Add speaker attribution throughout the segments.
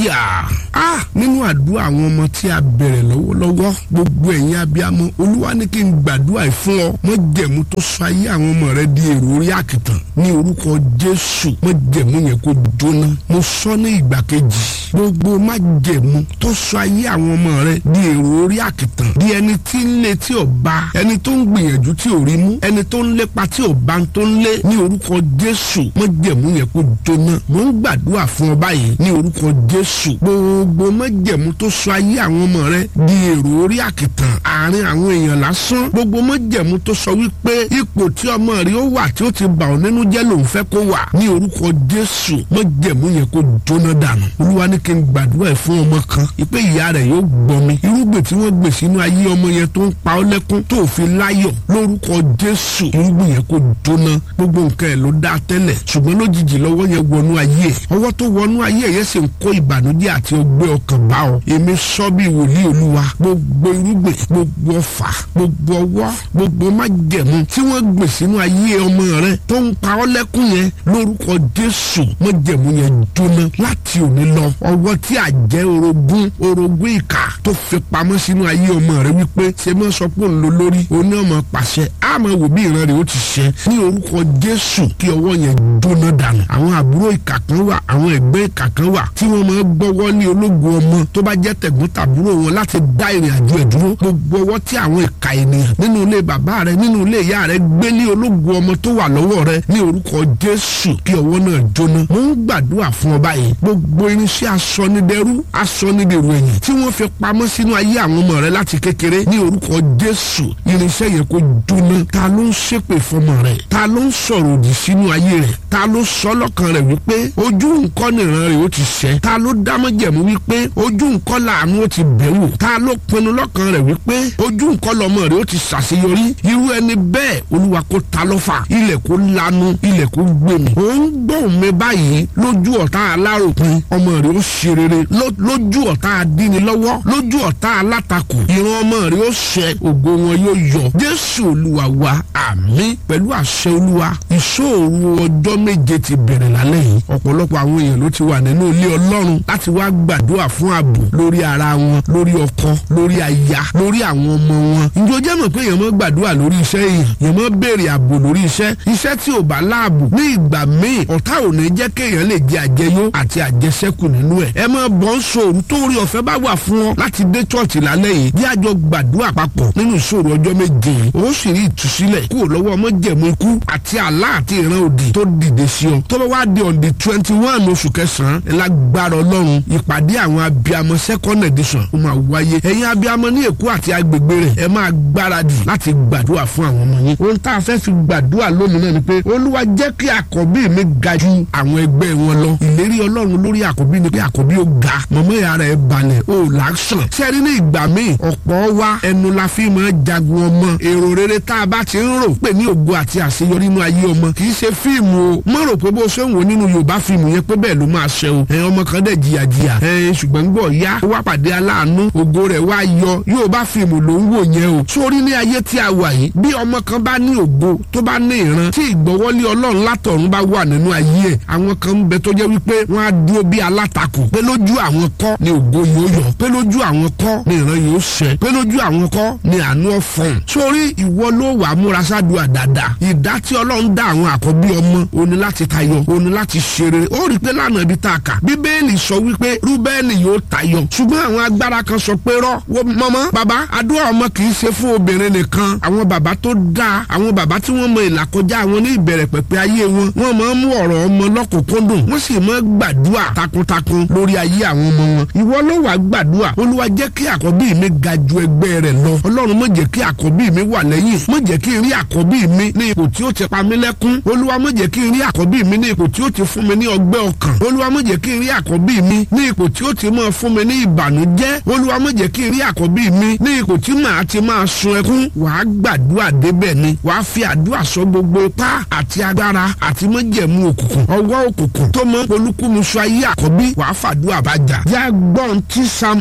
Speaker 1: hallelujah ah nínú àdúrà àwọn ọmọ tí a bẹ̀rẹ̀ lọ́wọ́lọ́wọ́ gbogbo ẹ̀yin abiyamọ olúwa ní kí n gbàdúrà yìí fún ọ mọ jẹ̀mú tó sọ ayé àwọn ọmọ rẹ di èrò orí àkìtàn ní orúkọ jésù mọ jẹ̀mú yẹn kó jóná mo sọ ní ìgbà kejì gbogbo má jẹ̀mú tó sọ ayé àwọn ọmọ rẹ di èrò orí àkìtàn di ẹni tí ń lé tí ò bá ẹni tó ń gbìyànjú tí ò rí mú ẹni tó ń lépa tí ò bá ń tó ń lé ní orúkọ jésù mọ jẹ̀mú yẹn kó jóná mo ń gbàdúrà fún ọ báyìí ní orúkọ jésù gbogbo májẹ̀mú tó sọ ayé àwọn ọmọ rẹ di èrò orí àkìtàn àárín àwọn èèyàn lásán gbogbo májẹ̀mú tó sọ wípé ipò tí ọmọ rẹ ó wà tí ó ti bà ọ́ nínú jẹ́ lòun fẹ́ kó wà ní orúkọ jésù májẹ̀mú yẹn kó jóná dànù olúwa ní kí n gbàdúrà ẹ̀ fún ọmọ kan ìpè ìyá rẹ̀ yóò gbọmi irúgbìn tí wọ́n gbè sínú ayé ọmọ yẹn tó ń pa ọ́ lẹ́kún tó fi láyọ̀ lórúkọ jésù irúgbìn yẹn kó jóná gbogbo nǹkan ẹ̀ ló dá tẹ́lẹ̀ ṣùgbọ́n lójijì lọ́wọ́ yẹn wọnú ayé ẹ̀ ọwọ́ tó wọnú ayé ẹ̀ yẹn sì ń kó ìbànújẹ́ àti ọgbẹ́ ọkàn bá ọ èmi sọ bí wòlíì olúwa gbogbo irúgbìn gbogbo ọfà gbogbo ọwọ́ gbogbo májẹ̀mú tí wọ́n gbè sínú ayé ọmọ rẹ tó ń pa ọ́ lẹ́kún yẹn lórúkọ jésù májẹ̀mú yẹn jóná láti òní lọ ọwọ́ tí àjẹ́ orogún orogún ìkà tó fi pamọ́ sínú ayé ọmọ rẹ wípé ṣe mọ́ sọ pé òun ló lórí oní ọmọ pàṣẹ àmọ́ wò bí ìran rẹ̀ ó ti ṣẹ ní orúkọ jésù kí ọwọ́ yẹn jóná dànù àwọn àbúrò ìkà kan wà àwọn ẹgbẹ́ ìkà kan wà tí wọ́n máa gbọ́wọ́ ní ológun ọmọ tó bá jẹ́ tẹ̀gbọ́n tàbúrò wọn láti dá ìrìn àjò ẹ̀ dúró gbogbo ọwọ́ tí àwọn ìkà ènìyàn nínú ilé bàbá rẹ nínú ilé ìyá rẹ gbé ní ológun ọmọ tó wà lọ́wọ́ rẹ ní orúkọ jésù kí ọwọ́ náà jóná mo ń gbàdúrà fún ọ báyìí gbogbo irinṣẹ́ asọ́nidẹ́rú asọ́nidèrò ẹ̀yìn tí wọ́n fi pamọ́ sínú ayé àwọn ọmọ rẹ láti kékeré ní orúkọ jésù irinṣẹ́ yẹn kó jóná ta ló ń ṣépè fọmọ rẹ ta ló ń sọ̀rọ̀ òdì sínú ayé rẹ ta ló sọ lọ́kàn rẹ wípé ojú nǹkan nìran rẹ ó ti ṣẹ ta ló dámọ́jẹ̀mú wípé ojú nǹkan làánú ó ti bẹ̀wò ta ló pinnu lọ́kàn rẹ wípé ojú nǹkan lọmọ rẹ ó ti ṣàṣeyọrí irú ẹni bẹ́ẹ̀ olúwa kó ta lọ́fà ilẹ̀ kó lanu ilẹ̀ kó gbèmí ó ń gbóhùn mi báyìí lójú ọ̀tá aláròpin ọmọ rẹ ó ṣe rere lójú ọ̀tá adínilọ́wọ́ lójú ọ̀tá alátakò ìran ọmọ rẹ ó ṣẹ ògo wọn yóò yọ jésù olúwa wa àmín pẹ̀lú àṣẹ olúwa ìṣòro ọjọ́ méje ti bẹ̀rẹ̀ lálẹ́ yìí ọ̀pọ̀lọpọ̀ àwọn èèyàn ló ti wà nínú ilé ọlọ́run láti wá gbàdúrà fún ààbò lórí ara wọn lórí ọkọ lórí aya lórí àwọn ọmọ wọn ǹjọ́ jẹ́ mọ̀ pé èèyàn mọ́ gbàdúrà lórí iṣẹ́ èèyàn èèyàn mọ́ béèrè ààbò lórí iṣẹ́ iṣẹ́ tí ò bá láàbò ní ìgbà míì ọ̀tá ò ní jẹ́ kéèyàn lè jẹ àjẹyó àti àjẹsẹ́kù nínú ẹ̀ ẹ máa bọ́ ń sòrò tó rí ọ̀fẹ́ bá wà fún ọ láti dé chọ́ọ̀chì lálẹ́ yìí bí àjọ gbàdúrà papọ̀ nínú ìṣòro ọjọ́ méje ó sì rí ìtúsílẹ̀ kúrò lọ́wọ́ ọmọ jẹ̀mú ikú àti àlá àti ìran òdì tó dìde sí ọ tó bá wá di on the twenty one oṣù kẹsàn-án ẹ lágbára ọlọ́run ìpàdé àwọn abiyamọ second edition ó máa wáyé ẹ̀yin abiyamọ ní èkó àti agbègbè rẹ̀ ẹ máa gbáradì láti gbàdúrà fún àwọn ọmọ yín ohun tá a fẹ́ fi gbàdúrà lónìí náà ni pé olúwa jẹ́ kí àkọ́bí mi ga ju àwọn ẹgbẹ́ wọn lọ ìlérí ọlọ́run lórí àkọ́bí ni pé àkọ́bí ó ga mọ̀mọ́ ìyá rẹ̀ balẹ̀ ó làásàn sẹ́rí ní ìgbà míì ọ̀pọ̀ wa ẹnu la fi máa jagun ọmọ èrò rere tá a bá ti ń rò pé ní ògo àti àṣeyọrí nínú ayé ọmọ kì í ṣe fíìmù o mọ̀ rò pé bó ṣe ń wò nínú yorùbá fíìmù yẹn pé bẹ́ẹ̀ ló máa ṣe o ẹ̀ ọmọ kan dẹ̀ jìyàjìyà ẹ̀ ṣùgbọ́n gbọ́ ya ó wá pàdé aláàánú ògo rẹ̀ wá yọ yorùbá fíìmù ló ń wò yẹn o sórí ní ayé tí a wà yìí bí ọmọ kan bá ní ògo tó bá ní ìran tí ìgbọ́wọ́lé ọlọ́run látọ̀run bá wà nínú ayé ẹ̀ àwọn kan ń bẹ tó jẹ́ wípé wọ́n á dúró bí alátakò pé lójú àwọn kọ́ ni ògo yóò yọ pé lójú àwọn kọ́ ni ìran yóò ṣẹ pé lójú àwọn kọ́ ni àánú ọ̀fọ̀n sórí ìwọ ló wà múra sádùá dáadáa ìdá tí ọlọ́run dá àwọn àkọ́bí ọmọ òní láti tayọ òní láti ṣeré ó rí i pé lánàá ibi tá a kà bíbélì sọ wípé rúbẹ́ẹ̀nì yóò tayọ ṣùgbọ́n àwọn agbára kan sọ pé rọ́ wo mọ́mọ́ bàbá àdúrà ọmọ kì í ṣe fún obìnrin nìkan àwọn bàbá tó dáa àwọn bàbá tí wọ́n mọ ìlàkọjá àwọn ní ìbẹ̀rẹ̀ pẹ̀pẹ̀ ayé wọn wọ́n máa ń mú ọ̀rọ̀ ọmọ lọ́kùnkúndùn wọ́n sì máa gbàdúrà takuntakun lórí ayé àwọn ọmọ wọn ìwọ ló wàá gbàdúrà olúwa jẹ́ kí àkọ́bí mi ga ju ẹgbẹ́ rẹ̀ lọ ọlọ́run má jẹ́ kí àkọ́bí mi wà lẹ́yìn má jẹ́ kí n rí àkọ́bí mi ní ipò tí ó ti pa mí lẹ́kún olúwa má jẹ́ kí n rí àkọ́bí mi ní ipò tí ó ti fún mi ní ọgbẹ́ ọkàn olúwa má jẹ́ kí n rí àkọ́bí mi ní ipò tí ó ti máa fún mi ní ìbànújẹ́ olúwa má jẹ́ kí n rí àkọ́bí mi ní ipò tí màá ti máa sun ẹkún wàá gbàdúrà débẹ̀ ni wàá fi àdúrà sọ gbogbo ipá àti agbára àti májẹ̀mú òkùnkùn ọwọ́ òkùnkùn tó mọ olúkúmuṣọ ayé àkọ́bí wàá fàdúrà bàjá yá gbọ́n tí psalm eighty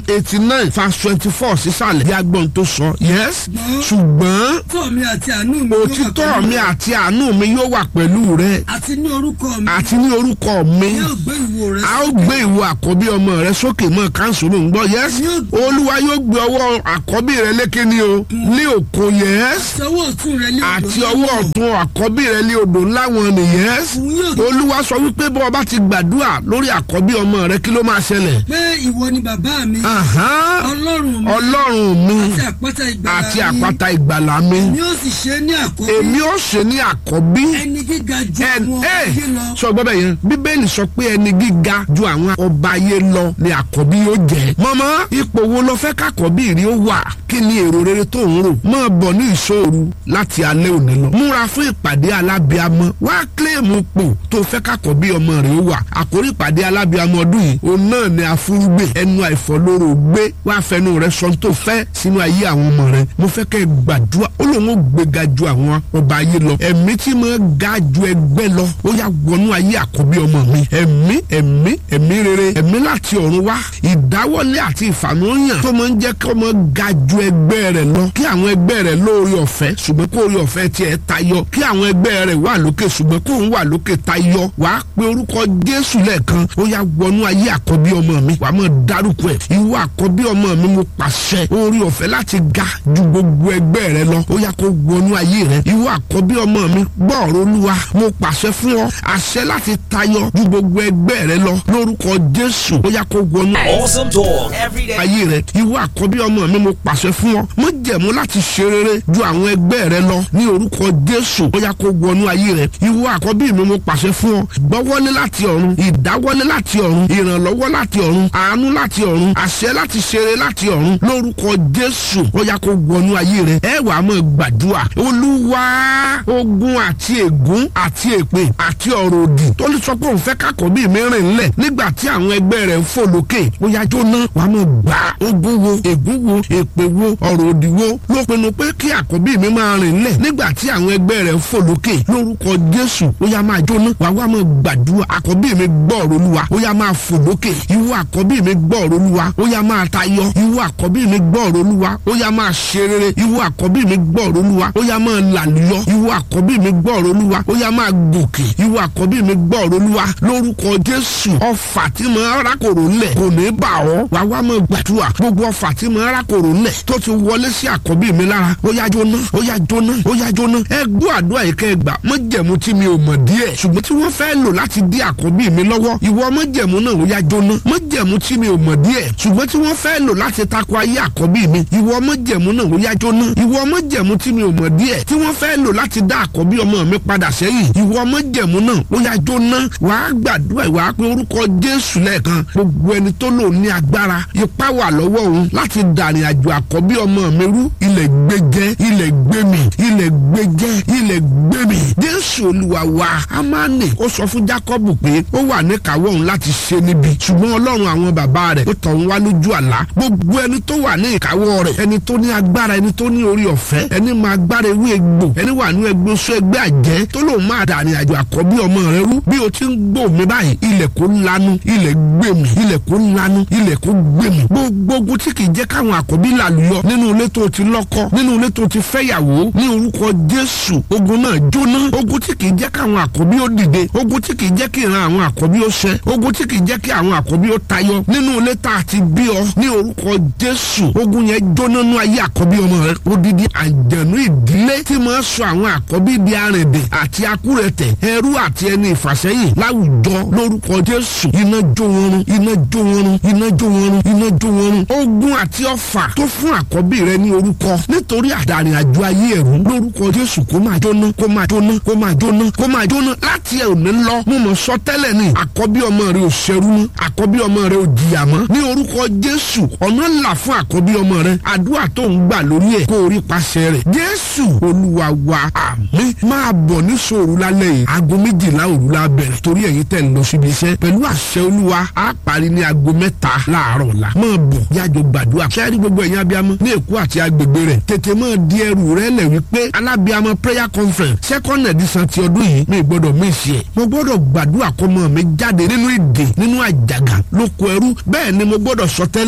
Speaker 1: nine verse twenty four sísàlẹ̀ bí agbọ́n tó sọ yes ṣùgbọ́n
Speaker 2: òtítọ́ mi àti àánú mi yóò wà
Speaker 1: òtítọ́
Speaker 2: pẹ̀lú
Speaker 1: mi
Speaker 2: rẹ.
Speaker 1: àti àánú mi yóò wà pẹ̀lú rẹ
Speaker 2: àti ní orúkọ mi
Speaker 1: àti ní orúkọ mi
Speaker 2: yóò gbé ìwo rẹ
Speaker 1: a ó gbé ìwọ àkọ́bí ọmọ rẹ sókè mọ́ káńsù ló ń gbọ́ yes olúwa yóò gbé ọwọ́ àkọ́bí rẹ lékè ní o ní òkò yes
Speaker 2: àti ọwọ́ ọ̀tún rẹ ní
Speaker 1: àti
Speaker 2: odò
Speaker 1: ọwọ́
Speaker 2: ńlá
Speaker 1: ọ̀tún àkọ́bí rẹ ní odò ńlá wọn ni yes
Speaker 2: òun yóò
Speaker 1: olúwa sọ wípé bọ́ ọba ti gbàdúrà lórí àkọ́bí ọmọ rẹ kí ló máa ṣẹlẹ̀
Speaker 2: pé ìwọ ni bàbá mi
Speaker 1: Ahán,
Speaker 2: ọlọ́run mi
Speaker 1: ọlọ́run mi
Speaker 2: àti àpáta ìgbàlà
Speaker 1: àti
Speaker 2: mi
Speaker 1: àpáta ìgbàlà mi
Speaker 2: ni ó sì ṣe ní àkọ́bí
Speaker 1: èmi ó ṣe ní àkọ́bí
Speaker 2: ẹni gíga ju
Speaker 1: ẹn
Speaker 2: àwọn
Speaker 1: ẹ
Speaker 2: ayé lọ
Speaker 1: sọ gbọ́ bẹ́ẹ̀ yẹn bíbélì sọ pé ẹni gíga ju àwọn ọba ayé lọ ni àkọ́bí yóò jẹ́ mọ́mọ́ ipò wo ló fẹ́ kákọ́bí rí ó wà kí ni èrò rere tó ń rò máa bọ̀ ní ìṣòro láti alẹ́ òní lọ múra fún ìpàdé alábíamọ wá kílèmù pò tó fẹ́ kákọ́bí ọmọ rẹ̀ ó wà àkórí ìpàdé alábíamọ ọdún yìí òun náà ni afúrúgbè ẹnu àìfọlóró gbé wá fẹnu rẹ sọ tó fẹ́ sínú ayé àwọn ọmọ rẹ mo fẹ́ kẹ́ ẹ gbàdúrà ó lóun ó gbéga ju àwọn ọba ayé lọ ẹ̀mí tí mo ga ju ẹgbẹ́ lọ ó yà wọnú ayé àkọ́bí ọmọ mi ẹ̀mí ẹ̀mí ẹ̀mí rere ẹ̀mí láti ọ̀run wá ìdáwọ́lé àti ìfàmúyàn tó máa ń jẹ́ kí ọmọ ga ju ẹgbẹ́ rẹ̀ lọ kí àwọn ẹgbẹ́ rẹ̀ lórí ọ̀fẹ́ ṣùgbọ́n kó orí ọ̀fẹ́ tiẹ̀ tayọ kí àwọn ẹgbẹ́ rẹ̀ wà lókè ṣùgbọ́n kó òun wà lókè tayọ wàá pe orúkọ Jésù lẹ́ẹ̀kan ó yà wọnú ayé àkọ́bí ọmọ mi wàá mọ̀ dárúkọ ẹ̀ ìwọ àkọ́bí ọmọ mi mo pàṣẹ orí ọ̀fẹ́ láti ga ju gbogbo ẹgbẹ́ rẹ lọ ó yà kó wọnú ayé rẹ ìwọ àkọ́bí ọmọ mi gbọ́ ọ̀rọ̀ Olúwa mo pàṣẹ fún ọ àṣẹ láti tayọ ju gbogbo ẹgbẹ́ rẹ lọ lórúkọ Jésù ó yà kó wọnú
Speaker 3: Awesome talk every day.
Speaker 1: ayé rẹ ìwọ àkọ́bí ọmọ mi mo pàṣẹ fún ọ mo jẹ̀mú láti ṣe rere ju àwọn ẹgbẹ́ rẹ lọ ní orúkọ Jésù ó yá kó wọnú ayé rẹ ìwọ àkọ́bí mi mo pàṣẹ fún ọ gbọ́wọ́lé láti ọ̀run ìdáwọ́lé láti ọ̀run ìrànlọ́wọ́ láti ọ̀run àánú láti ọ̀run àṣẹ láti ṣeré láti ọ̀run lórúkọ Jésù ó yá kó wọnú ayé rẹ ẹ wàá mọ̀ gbàdúrà olúwa ogun àti ègún àti èpè àti ọ̀rọ̀ òdì tó lè sọ pé òun fẹ́ kákọ́bí mi rìn ńlẹ̀ nígbà tí àwọn ẹgbẹ́ rẹ̀ ń fò lókè ó yá jóná wàá mọ̀ gbà ogun wo ègún wo èpè wo ọ̀rọ̀ òdì wo ló pinnu pé kí àkọ́bí mi máa rìn ńlẹ̀ nígbà tí àwọn ẹgbẹ́ rẹ̀ ń fò lókè lórúkọ Jésù ó yá máa jóná wàá wá mọ̀ gbàdúrà àkọ́bí mi gbọ́ ọ̀rọ̀ Olúwa ó yá máa fò lókè ìwọ àkọ́bí mi gbọ́ ọ̀rọ̀ Olúwa ó yá máa tayọ ìwọ àkọ́bí mi gbọ́ ọ̀rọ̀ Olúwa ó yá máa ṣe rere ìwọ àkọ́bí mi gbọ́ ọ̀rọ̀ Olúwa ó yá máa làlùyọ ìwọ àkọ́bí mi gbọ́ ọ̀rọ̀ Olúwa ó yá máa gòkè ìwọ àkọ́bí mi gbọ́ ọ̀rọ̀ Olúwa lórúkọ Jésù ọfà tí mo rákòrò ńlẹ̀ kò ní bà ọ́ wàá wá mọ̀ gbàdúrà gbogbo ọfà tí mo rákòrò ńlẹ̀ tó ti wọlé sí àkọ́bí mi lára ó yá jóná ó yá jóná ó yá jóná ẹ gbọ́ àdúrà yìí kẹ́ ẹ gbà mọ́jẹ̀mú tí mi ò mọ̀ díẹ̀ ṣùgbọ́n tí wọ́n fẹ́ lò láti dí àkọ́bí mi lọ́wọ́ ìwọ mọ́jẹ̀mú náà ó yá jóná mọ́jẹ̀mú tí mi ò mọ̀ díẹ̀ ṣùgbọ́n tí wọ́n fẹ́ lò láti takò ayé àkọ́bí mi ìwọ mọ́jẹ̀mú náà ó yá jóná ìwọ mọ́jẹ̀mú tí mi ò mọ̀ díẹ̀ tí wọ́n fẹ́ lò láti dá àkọ́bí ọmọ mi padà sẹ́yìn ìwọ mọ́jẹ̀mú náà ó yá jóná wàá gbàdúrà wàá pé orúkọ Jésù lẹ́ẹ̀kan gbogbo ẹni tó lò ní agbára ipá wà lọ́wọ́ òun láti dàrin àjò àkọ́bí ọmọ mi rú ilẹ̀ gbẹjẹ ilẹ̀ gbẹmí ilẹ̀ gbẹjẹ ilẹ̀ gbẹmí Jésù Olúwa wa amáni ó sọ fún Jákọ́bù pé ó wà ní kàwọ́ òun láti ṣe níbi ṣùgbọ́n Ọlọ́run àwọn bàbá rẹ̀ ó tọ̀ ń wá lójú àlá gbogbo ẹni tó wà ní ìkáwọ́ rẹ̀ ẹni tó ní agbára ẹni tó ní orí ọ̀fẹ́ ẹni máa gbára ewé egbò ẹni wà ní ẹgbẹ́ oṣù ẹgbẹ́ àjẹ́ tó lòun máa dàrin àjò àkọ́bí ọmọ rẹ̀ rú bí o ti ń gbò mí báyìí ilẹ̀ kó lanu ilẹ̀ gbèmí ilẹ̀ kó lanu ilẹ̀ kó gbèmí gbogbo ogun tí kì í jẹ́ káwọn àkọ́bí làlùyọ nínú ilé tó ti lọ́kọ nínú ilé tó ti fẹ́yàwó ní orúkọ Jésù ogun náà jóná ogun tí kì í jẹ́ káwọn àkọ́bí ó dìde ogun tí kì í jẹ́ kí ìran àwọn àkọ́bí ó ṣẹ ogun tí kì í jẹ́ kí àwọn àkọ́bí ó tayọ nínú ilé tá a ti bí ọ ní orúkọ Jésù ogun yẹn jóná nú ayé àkọ́bí ọmọ rẹ odidi àjẹnú ìdílé tí máa sọ àwọn àkọ́bí di arìndè àti akúrẹ̀tẹ̀ ẹrú àti ẹni ìfàsẹ́yìn láwùjọ lórúkọ Jésù iná jó wọn run iná jó wọn run iná jó wọn run iná jó wọn run ogun àti ọfà tó fún àkọ́bí rẹ ní orúkọ nítorí àdàrin àjò ayé ẹ̀rú lórúkọ Jésù kó máa jóná kó máa jóná kó máa jóná kó máa jóná láti ẹ̀ òní lọ mo mọ̀ sọ tẹ́lẹ̀ ni àkọ́bí ọmọ rẹ ò ṣẹrú mọ́ àkọ́bí ọmọ rẹ ò jìyà mọ́ ní orúkọ Jésù ọ̀nà là fún àkọ́bí ọmọ rẹ àdúrà tó ń gbà lórí ẹ̀ kó orí paṣẹ rẹ̀ Jésù Olúwa wa àmín máa bọ̀ ní sòrò lálẹ́ yìí aago méjìlá òru la bẹ̀rẹ̀ torí ẹ̀yin tẹ̀ ń lọ síbi iṣẹ́ pẹ̀lú àṣẹ Olúwa á parí ní aago mẹ́ta láàárọ̀ la máa bọ̀ yájọ gbàdúrà sẹ́ẹ̀rí gbogbo ẹ̀yin abiyamọ ní Èkó àti agbègbè rẹ̀ tètè máa di ẹrù rẹ lẹ̀ wípé alábiyamọ prayer conference second edition ti ọdún yìí mi gbọ́dọ̀ mí ìṣe ẹ̀ mo gbọ́dọ̀ gbàdúrà kó mọ́ mi jáde nínú ìdè nínú àjàgà lóko ẹrú bẹ́ẹ̀ ni mo gbọ́dọ̀ sọ tẹ́lẹ̀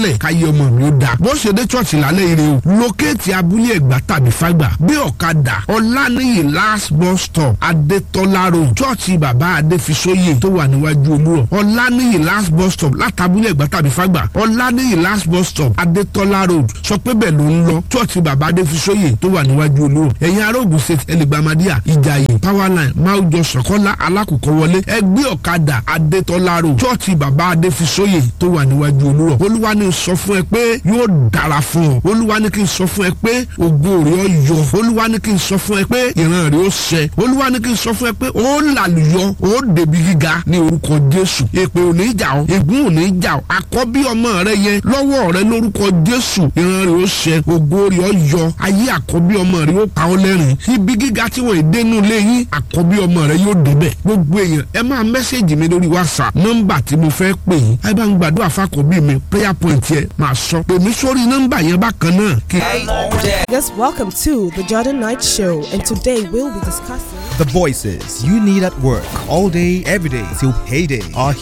Speaker 1: tẹ́lẹ̀ káyé ọmọ mi ó da bó ṣe dé chọ́ọ̀chì lálẹ́ ire o lókèétì abúlé ẹ̀gbá tàbí fágbà gbé ọ̀kadà ọ̀lànìyí last bus stop adétọ́lá road chọ́ọ̀chì bàbá adéfisóyè tó wà níwájú olúrọ̀ ọ̀lànìyí last bus stop látàbúlé ẹ̀gbá tàbí fágbà ọ̀lànìyí last bus stop adétọ́lá road sọ pé bẹ́ẹ̀ ló ń lọ chọ́ọ̀chì bàbá adéfisóyè tó wà níwájú olúrọ̀ ẹ̀yin ará Ògùn state ẹlẹgbàmádìyà ìjàyè powerline máwùjọ sọ̀kọ́lá alákòókò wọlé ẹgbẹ́ ọ̀kadà adétọ́lá road chọ́ọ̀chì bàbá adéfisóyè tó wà níwájú olúrọ̀ olúwa ní sọ fún ẹ pé yóò dára fún ọ olúwa ní kí n sọ fún ẹ pé ògo rẹ ó yọ olúwa ní kí n sọ fún ẹ pé ìran rẹ ó ṣẹ olúwa ní kí n sọ fún ẹ pé ó làlùyọ ó débi gíga ní orúkọ jésù èpè ò ní jà ọ ègún ò ní jà ọ àkọ́bí ọmọ rẹ yẹn lọ́wọ́ rẹ lórúkọ jésù ìran rẹ ó ṣẹ ògo rẹ ó yọ ayé àkọ́bí ọmọ rẹ ó pa ọ lẹ́rìn ibi gíga tí wọ́n dénú lé yín àkọ́bí ọmọ rẹ yóò débẹ̀ gbogbo èèyàn ẹ máa mẹ́sẹ̀gì mi lórí whatsapp nọ́mbà tí mo fẹ́ pè yín ẹ bá ń gbàdúrà fákọ̀bí mi prayer point yẹ máa sọ pè mí sórí nọ́mbà yẹn bákan náà kí.
Speaker 4: Yes, welcome to the Jordan Night Show, and today we'll be discussing.
Speaker 5: The voices you need at work all day, every day till payday are